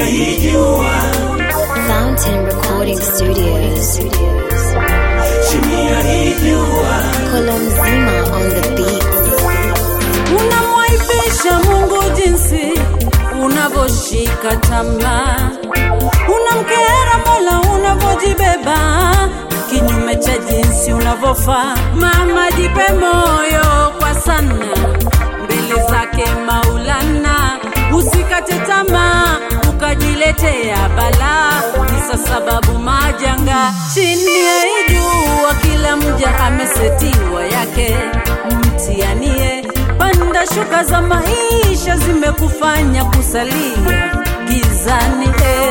hii jua, Fountain Recording Studios. chini ya hii jua, Kolomzima on the beat. unamwaibisha Mungu jinsi unavyoshika tamaa, unamkera Mola unavyojibeba kinyume cha jinsi unavyofaa. Mama, jipe moyo kwa sana mbele zake Maulana, usikate tamaa ukajiletea balaa, kisa sababu majanga chini ya hii jua, kila mja amesetiwa yake mtianie panda shuka za maisha zimekufanya kusalia gizani eh.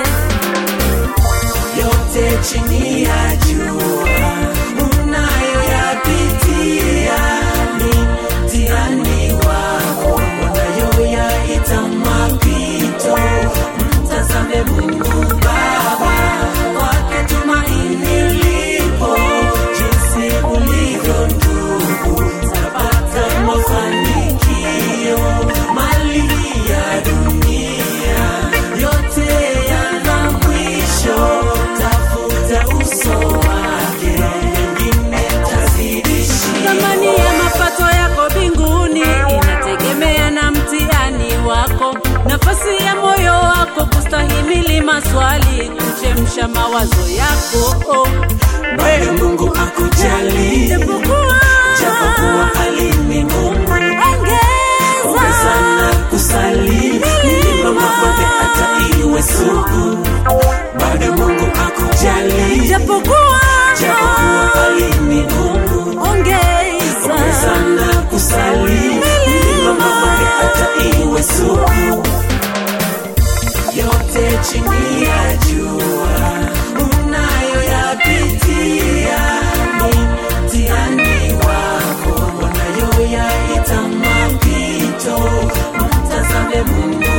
yote chini ya jua, unayoyapitia ni mtihani wako, unayoyaita mapito. Mtazame Mungu Baba, kwake tumaini lipo, jinsi ulivyo ndugu, utapata mafanikio. Mali ya dunia yote yana mwisho, tafuta uso wake, mengine tazidishia. Thamani ya mapato yako mbinguni inategemea na mtihani wako, nafasi ya moyo wako kustahimili maswali, kuchemsha mawazo yako oh. bado Mungu akujali, Japokuwa japokuwa hali ni ngumu, ongeza ongeza na kusali, milima mabonde hata iwe sugu, bado Mungu akujali, japokuwa japokuwa hali ni ngumu, ongeza ongeza na kusali, milima mabonde hata iwe sugu, yote chini ya jua unayoyapitia ni mtihani wako, unayoyaita mapito. Mtazame Mungu